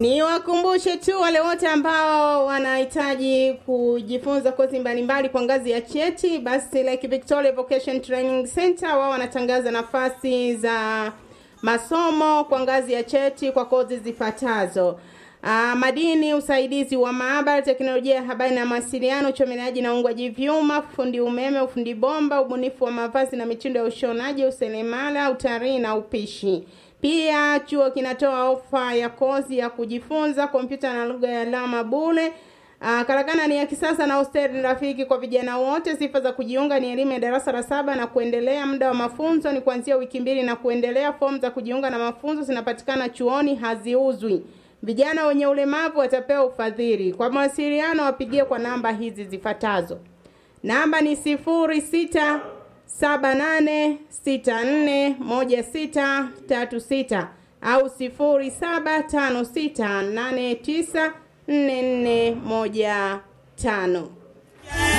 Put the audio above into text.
Ni wakumbushe tu wale wote ambao wanahitaji kujifunza kozi mbalimbali kwa ngazi ya cheti, basi Lake Victoria Vocation Training Center wao wanatangaza nafasi za masomo kwa ngazi ya cheti kwa kozi zifuatazo: Uh, madini, usaidizi wa maabara, teknolojia ya habari na mawasiliano, uchomeleaji na uungwaji vyuma, fundi umeme, ufundi bomba, ubunifu wa mavazi na mitindo ya ushonaji, useremala, utalii na upishi. Pia chuo kinatoa ofa ya kozi ya kujifunza kompyuta na lugha ya alama bure. Uh, karakana ni ya kisasa na hosteli ni rafiki kwa vijana wote. Sifa za kujiunga ni elimu ya darasa la saba na kuendelea. Muda wa mafunzo ni kuanzia wiki mbili na kuendelea. Fomu za kujiunga na mafunzo zinapatikana chuoni, haziuzwi. Vijana wenye ulemavu watapewa ufadhili. Kwa mawasiliano wapigie kwa namba hizi zifuatazo. Namba ni sifuri sita saba nane sita nne moja sita tatu sita au sifuri saba tano sita nane tisa nne nne moja tano.